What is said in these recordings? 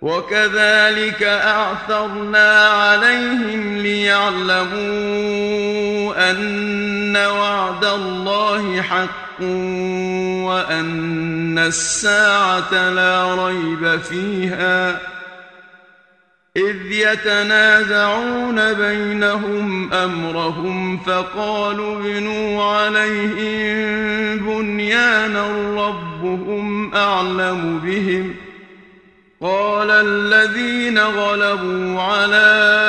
وكذلك أعثرنا عليهم ليعلموا أن وعد الله حق وأن الساعة لا ريب فيها إذ يتنازعون بينهم أمرهم فقالوا بنوا عليهم بنيانا ربهم أعلم بهم قال الذين غلبوا على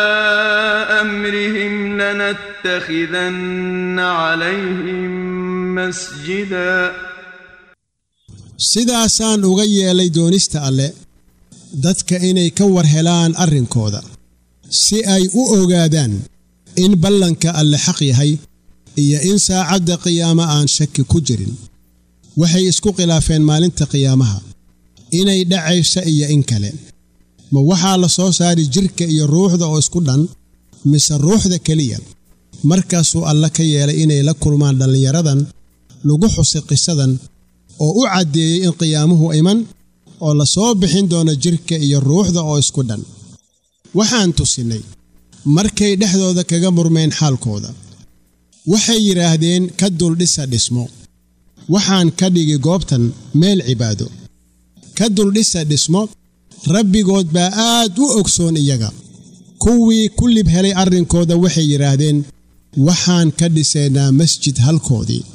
أمرهم لنتخذن عليهم مسجدا sidaasaan uga yeelay doonista alle dadka inay ka war helaan arrinkooda si ay u ogaadaan in ballanka alle xaq yahay iyo in saacadda qiyaamo aan shaki ku jirin waxay isku khilaafeen maalinta qiyaamaha inay dhacaysa iyo in kale ma waxaa la soo saari jidhka iyo ruuxda oo isku dhan mise ruuxda keliya markaasuu alle ka yeelay inay la kulmaan dhallinyaradan lagu xusay qisadan oo u caddeeyey in qiyaamuhu iman oo la soo bixin doono jidhka iyo ruuxda oo isku dhan waxaan tusinnay markay dhexdooda kaga murmeen xaalkooda waxay yidhaahdeen ka duldhisa dhismo waxaan ka dhigi goobtan meel cibaado ka duldhisa dhismo rabbigood baa aad u ogsoon iyaga kuwii ku lib helay arrinkooda waxay yidhaahdeen waxaan ka dhisaynaa masjid halkoodii